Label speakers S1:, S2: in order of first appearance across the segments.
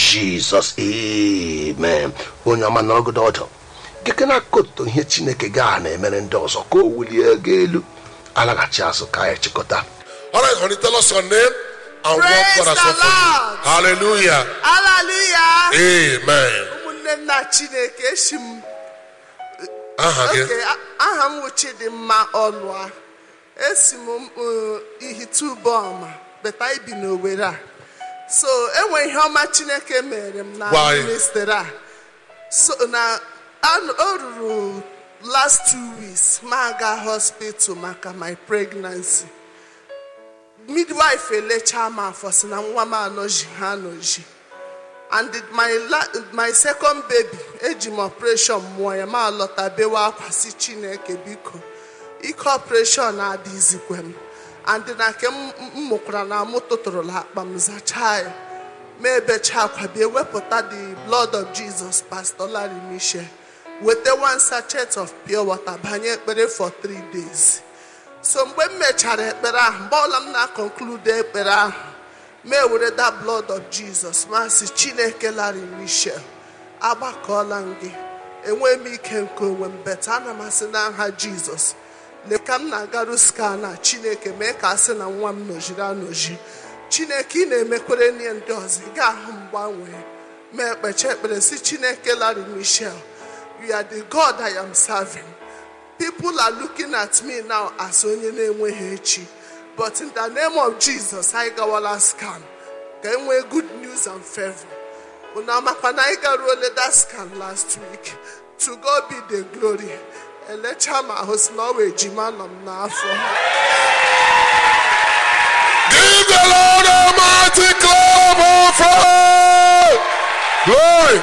S1: jizọs amen onye ọma nọrọgodo ọdụ gịke na koto ihe chineke gaa na-emere ndị ọzọ ka o wulie ego elu alaghachi azụ ka anyị chịkọta
S2: All right, honey, tell us your name and
S3: Praise
S2: what God has
S3: the
S2: done for you.
S3: Lord.
S2: Hallelujah.
S3: Hallelujah.
S2: Amen.
S3: ụmụnne nna chineke esi m
S2: Aha gị.
S3: oke aha m wụ chidimma ọlụa esi m uh, ihitubọma beta ibi n'owere a so enwe ihe ọma chineke mere m na
S2: Why?
S3: ministry a so na an- o ruru last two weeks ma aga hospital maka my pregnancy midwife elechaa m afọ si na nwa m anọji ha anọji and the- my la my second baby eji m operation mụọ ya ma lọta bewe akwa si chineke biko ike operation adịzikwe m and na nke m m mụkwara na mụ tụtụrụla akpa m zachaa ya ma ebecha akwa bịa wepụta the blood of jesus pastor larry michel weta one sachet of pure water banye ekpere for three days so mgbe m mechara ekpere ahụ mgbe ọbụla m na-akọnklude ekpere ahụ ma ewere that blood of jesus ma sị chineke larry michel agbakọọla m gị enwee m ike nke onwe m beta ana m asị n'aha jizọs lee ka m na-agaru skan a chineke mee ka a sị na nwa m nọjiri anọji chineke ị na-emekwere nye ndị ọzọ ị ga-ahụ mgbanwe ma ekpecha ekpere si chineke larry michel you are the god i am serving people are looking at me now as onye na-enweghị echi but in the name of jesus anyị gawala scan ka enwee good news and favor unu amakwa na anyị garuole that scan last week to god be the glory elecha m ahụ si na ọ wee ejima nọ m n'afọ
S2: Give the Lord a mighty clap of praise. Glory.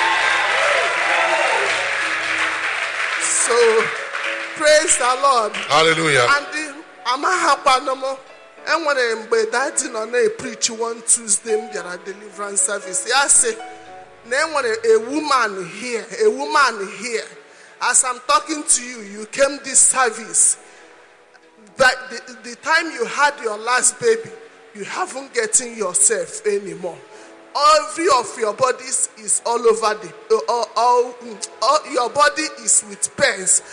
S3: so praise the lord
S2: Hallelujah.
S3: and amaghakwanụ m enwere mgbe dadi nọ na-epreach one tuesday m bịara deliverance service ya sị na enwere a woman here a woman here as i'm talking to you you came this service but the, the time you had your last baby you haven't getting yourself anymore every of your bodies is all over the all, all, all your body is with pains